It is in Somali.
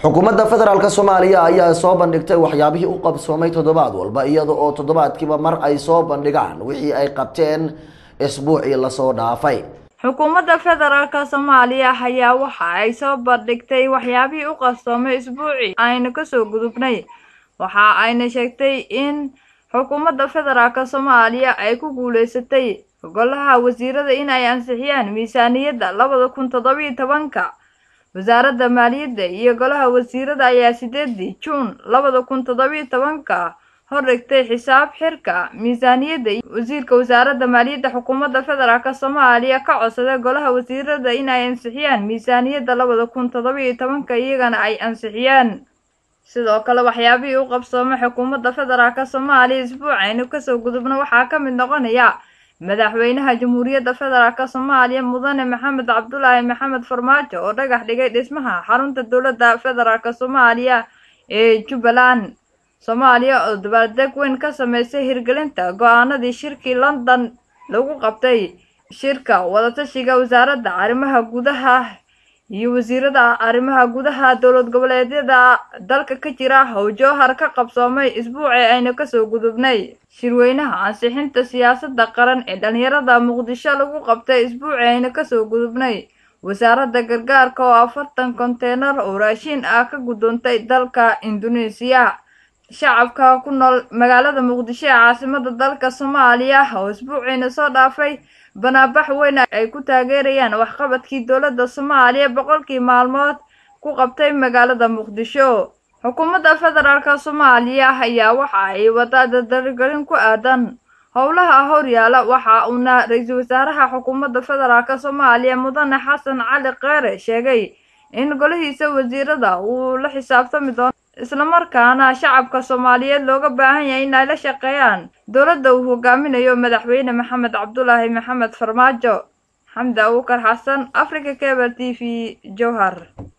xukuumadda federaalk soomaaliya ayaa soo bandhigtay waxyaabihii u qabsoomay toddobaad walba iyada oo toddobaadkiiba mar ay soo bandhigaan wixii ay qabteen isbuucii lasoo dhaafay xukuumadda federaalk soomaaliya ayaa waxa ay soo bandhigtay waxyaabihii u qabsoomay isbuucii aynu kasoo gudubnay waxa ayna sheegtay in xukuumadda federaalk soomaaliya ay ku guuleysatay golaha wasiirada in ay ansixiyaan miisaaniyadda labada kun toddobiyo tobanka wasaaradda maaliyadda iyo golaha wasiirada ayaa sideedii juun labada kun toddobiyo tobanka hordhigtay xisaab xirka miisaaniyadda wasiirka wasaaradda maaliyadda xukuumadda federaalk soomaaliya ka codsaday golaha wasiirada in ay ansixiyaan miisaaniyadda labada kun toddobiyo tobanka iyagana ay ansixiyaan sidoo kale waxyaabihii u qabsoomay xukuumadda federaalk soomaaliya isbuucaynu kasoo gudubna waxaa ka mid noqonaya madaxweynaha jamhuuriyadda federaalk soomaaliya mudane maxamed cabdulaahi maxamed farmaajo oo dhagax dhigay dhismaha xarunta dowladda federaalk soomaaliya ee jubbaland soomaaliya oo dabaaldeg weyn ka sameysay hirgelinta go-aanadii shirkii london lagu qabtay shirka wadatashiga wasaaradda arrimaha gudaha iyo wasiirada arrimaha gudaha dowlad goboleedyada dalka ka jira how jowhar ka qabsoomay isbuucii aynu kasoo gudubnay shirweynaha ansixinta siyaasadda qaran ee dhalinyarada muqdisho lagu qabtay isbuucii aynu kasoo gudubnay wasaaradda gargaarka oo afartan konteynar oo raashiin ah ka guddoontay dalka induneesiya shacabka ku nool magaalada muqdisho ee caasimada dalka soomaaliya oo isbuuciina soo dhaafay banaabax weyn ay ku taageerayaan waxqabadkii dowladda soomaaliya boqolkii maalmood ku qabtay magaalada muqdisho xukuumadda federaalk soomaaliya ayaa waxa ay wadaa dadarigelin ku aadan howlaha horyaala waxa uuna ra-iisul wasaaraha xukuumadda federaalk soomaaliya mudane xasan cali keere sheegay in golihiisa wasiirada uu la xisaabtami doono islamarkaana shacabka soomaaliyeed looga baahan yahay in ay la shaqeeyaan dowladda uu hogaaminayo madaxweyne maxamed cabdulaahi maxamed farmaajo xamdi abuukar xasan africa cable t v jowhar